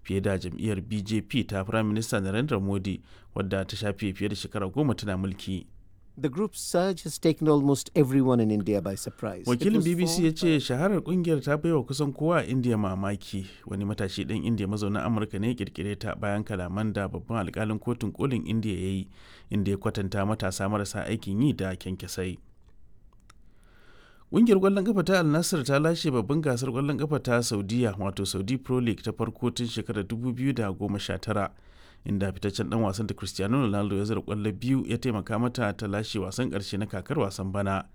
fiye da jam'iyyar bjp ta firayim minista narendra modi wadda ta shafe fiye da shekara goma tana mulki The group's surge has taken almost everyone in India by surprise. It wakilin was bbc formed ya ce shaharar kungiyar ta baiwa kusan kowa a indiya mamaki wani matashi ɗan indiya mazaunin amurka ne ya kirkire ta bayan kalaman da babban alkalin kotun kolin indiya ya yi inda ya kwatanta matasa marasa aikin yi da kyankyasai Ƙungiyar ƙwallon ƙafa ta Al Nassr ta lashe babban gasar ƙwallon ƙafa ta Saudiya wato Saudi Pro League ta farko tun shekarar 2019 inda fitaccen dan wasan da Cristiano Ronaldo ya zira ƙwallo biyu ya taimaka mata ta lashe wasan ƙarshe na kakar wasan bana